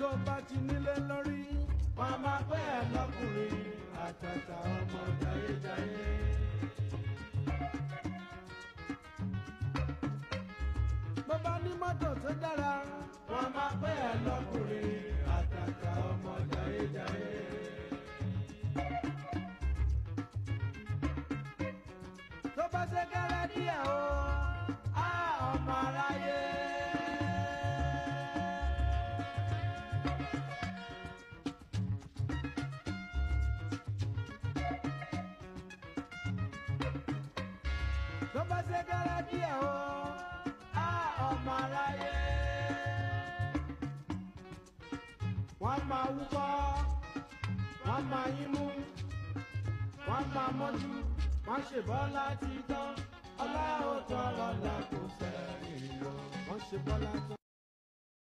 tó bá ti nílé lórí wọn máa pẹ́ ẹ lọ́kùnrin àtàtà ọmọ jayéjayé. bó bá ní mọ́tò tó dára wọn máa pẹ́ ẹ lọ́kùnrin àtàtà ọmọ jayéjayé. tó bá ṣe kẹ́rẹ́ díẹ̀ o á ọmọ aráyé. tó bá ṣe kẹ́rẹ́ díẹ̀ o á ọmọ aráyé. wọ́n máa wúkọ́ wọ́n máa yín mú wọ́n máa mọ́jú wọ́n ṣe bọ́lá ti tán ọlá ò tọrọ là kò sẹ́yìn lọ wọ́n ṣe bọ́lá tán.